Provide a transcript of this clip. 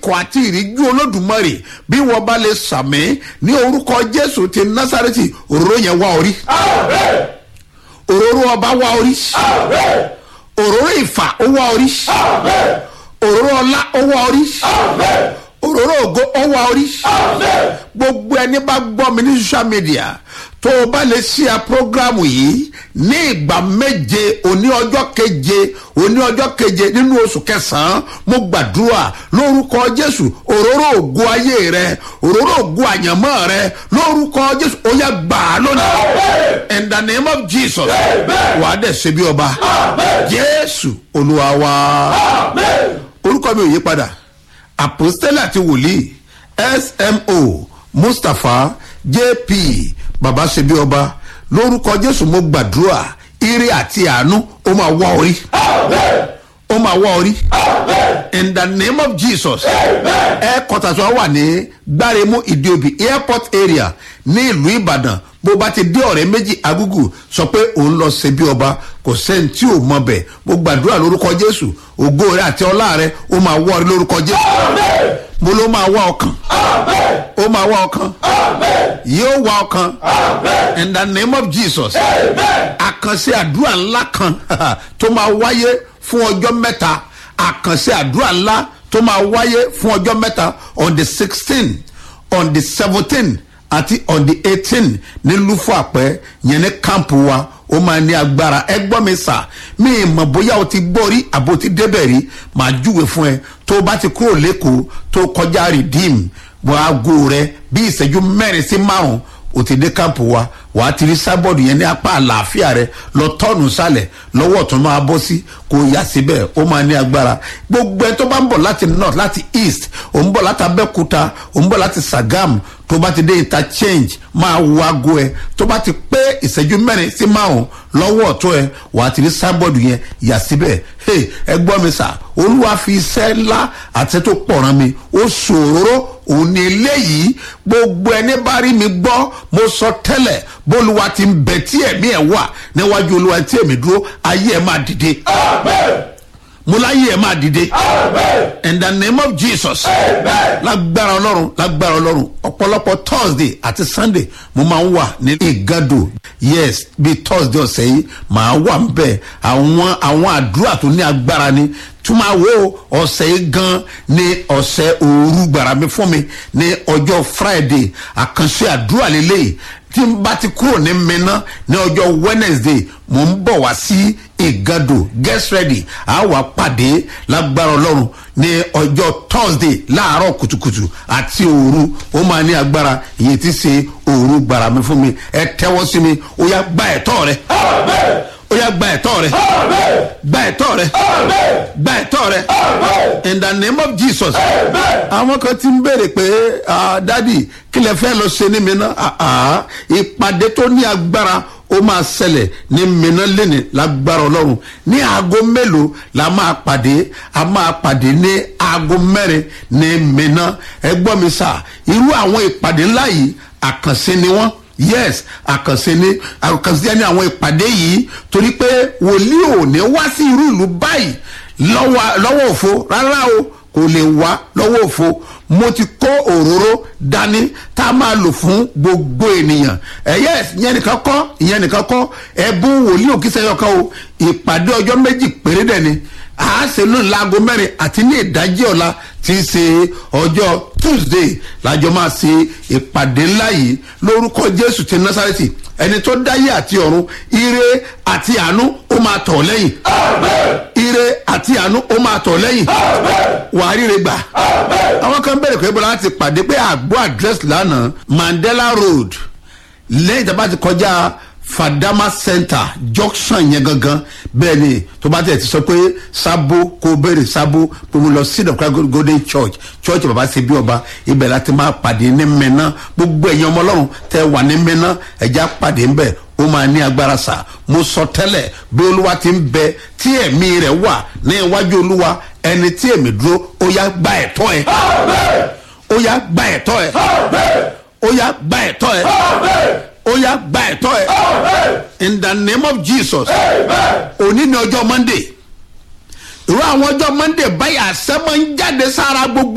ikọ̀ àti ìríjú olódùmarè bí wọ́n bá lè sàmì ní orúkọ jésù ti násàrẹ́tì òróró yẹn wá orí òróró ọba wá orí òróró ìfà ó wá orí òróró ọlá ó wá orí òróró ògo ó wá orí gbogbo ẹni bá gbọ́ mi ní social media tó o bá lè ṣí a programu yìí ní ìgbà méje òní ọjọ́ keje òní ọjọ́ keje nínú oṣù kẹsàn-án mo gbàdúrà lórúkọ jésù òróró ògo ayé rẹ òróró ògo àyànmọ́ rẹ lórúkọ jésù ó yẹ gbà á lónìí in the name of jesus wà á dẹ̀ ṣe bí ọba jésù olúwa wa orúkọ mi ò yí padà apostole àti wòlíì smo mustapha jp baba ṣe bí ọba lórúkọ jésù mo gbàdúrà ire àti àánú ó máa wá orí ó máa wá orí in the name of jesus ẹ kọtàṣọ wà ní gbáremú ìdíobì airport area ní ìlú ìbàdàn bó bá ti dé ọ̀rẹ́ méjì agúgù sọ pé òun lọ ṣe bí ọba kò sẹ́ni tí ò mọ bẹ̀ mo gbàdúrà lórúkọ jésù ògo rẹ àti ọlá rẹ ó máa wọ́ ọ lórúkọ jésù mo ló máa wá ọkàn ó máa wá ọkàn yóò wá ọkàn in the name of jesus àkànṣe àdúrà ńlá kan tó máa wáyé fún ọjọ́ mẹ́ta àkànṣe àdúrà ńlá tó máa wáyé fún ọjọ́ mẹ́ta on the sixteen on the seventeen àti on the eighteen ní lufo àpẹ yẹn ní kámpù wa ó máa ní agbára ẹ gbọ́ mi sà mí mọ̀ bóyá o ti gbọ́ rí àbò ti débẹ̀ rí màá júwe fún ẹ tó o bá ti kúrò lẹ́kọ̀ọ́ tó kọjá redeem wọ́n aago rẹ bí ìṣẹ́jú mẹ́rin sí márùn-ún o ti dé kámpù wa wàá ti rí sábọ̀dù yẹn ní apá àlàáfíà rẹ lọ tọ́ọ̀nù sálẹ̀ lọ́wọ́ tó máa bọ́ sí kò yá síbẹ̀ ó máa ní agbára gbogbo ẹ tó bá ń bọ̀ láti north láti east ò ń bọ̀ láti abẹ́kúta ò ń bọ̀ láti sagam tó bá ti dé interchange máa wo aago ẹ tó bá ti pé ìṣẹ́jú mẹ́rin sí márùn lọ́wọ́ ọ̀tún ẹ wàá ti rí sábọ̀dù yẹn yà síbẹ̀ ẹ gbọ́ mi sà olúwa fi iṣẹ́ ńlá àti tó pọ̀ ràn mí ó ṣòro òun ni eléyìí gbogbo ẹni bá rí mi gbọ́ mo sọ tẹ́lẹ̀ bólúwa ti ń bẹ tí ẹ̀mí ẹ̀ wà níwájú olúwa tí èmi dúró ayé ẹ̀ máa dìde. mo láyé ẹ̀ máa dìde. in the name of jesus. lágbára ọlọ́run lágbára ọlọ́run ọ̀pọ̀lọpọ̀ thursday àti sunday mo máa ń wà ní ìgàdò yes bí thursday ọ̀sẹ̀ yìí màá wà ń bẹ̀ àwọn àwọn àdúrà tó ní agbára ni túmọ̀ wo ọ̀sẹ̀ yìí gan ni ọ̀sẹ̀ òru gbàrà mi fún mi ní ọjọ́ friday àkànṣe àdúrà lélẹ́yìí tí n bá ti kúrò ní mẹ́ná ní ọjọ́ wednesday mò ń bọ̀ wá sí ìgàdò get ready a wà pàdé lágbára ọlọ́run ní ọjọ́ thursday láàárọ̀ kùtùkùtù àti òru ó máa ní agbára ìyẹn ti ṣe òru gbàrà mi fún mi ẹ tẹ́wọ́ sí mi ó yá gba ẹ̀tọ́ rẹ ó yá gba ẹ̀tọ́ rẹ gba ẹ̀tọ́ rẹ gba ẹ̀tọ́ rẹ in the name of jesus àwọn kan ti ń béèrè pé dádì kí lè fẹ́ lọ ṣe ní mi náà ìpàdé tó ní agbára ó máa ṣẹlẹ̀ ní mìíràn lẹ́nìí lágbára ọlọ́run ní aago mélòó la máa pàdé a máa pàdé ní aago mẹ́rin ní mìíràn ẹ gbọ́ mi sà irú àwọn ìpàdé ńlá yìí àkànṣe ni wọ́n yes àkànṣe ni àkànṣe ni àwọn ìpàdé yìí torí pé wòlíì ò ní wá sí irú ìlú báyìí lọ́wọ́ òfo rárá o kò lè wá lọ́wọ́ òfo mo ti kó òróró dání tá a máa lò fún gbogbo ènìyàn ẹ̀yẹ ìyẹn nìkan kọ́ ìyẹn nìkan kọ́ ẹ̀bùn wòlíì òkìsẹ́ yọkan o ìpàdé ọjọ́ méjì péré dẹ̀ ni a ṣe lónìí láago mẹ́rin àti ní ìdájí ọ̀la tí í ṣe ọjọ́ tuesday lájọ máa ṣe ìpàdé ńlá yìí lórúkọ jésù ti násàrẹ́tì ẹni tó dáyé àti ọ̀run ire àti àánú ó máa tọ̀ lẹ́yìn ire àti àánú ó máa tọ̀ lẹ́yìn wàá ríre gbà àwọn kan bẹ̀rẹ̀ pé bọ́lá ti pàdé pé àgbo address lánàá mandela road lẹ́yìn tí a bá ti kọjá fadama center junction yẹn gangan bẹ́ẹ̀ ni tó bá tẹ̀ ti sọ pé sábó kó béèrè sábó pé mo lọ sí ìdọ̀kúrá golden church church bàbá ṣe bí ọba ibẹ̀ láti máa pàdé ní mẹ́ná gbogbo ẹ̀yin ọmọ ọlọ́run tẹ wà ní mẹ́ná ẹ̀já pàdé ńbẹ̀ ó máa ní agbára sá mo sọ tẹ́lẹ̀ bí olúwa ti ń bẹ tí ẹ̀mí rẹ̀ wà ní iwájú olúwa ẹni tí èmi dúró ó yá gba ẹ̀tọ́ ẹ̀ ó yá gba ẹ̀tọ́ ẹ̀ ó yá gba ẹ̀tọ́ ẹ̀ ó yá gba ẹ̀tọ́ ẹ̀ in the name of jesus òní ni ọjọ́ monday irú àwọn ọjọ́ monday báyìí àṣẹ máa ń jáde sára gbogbo.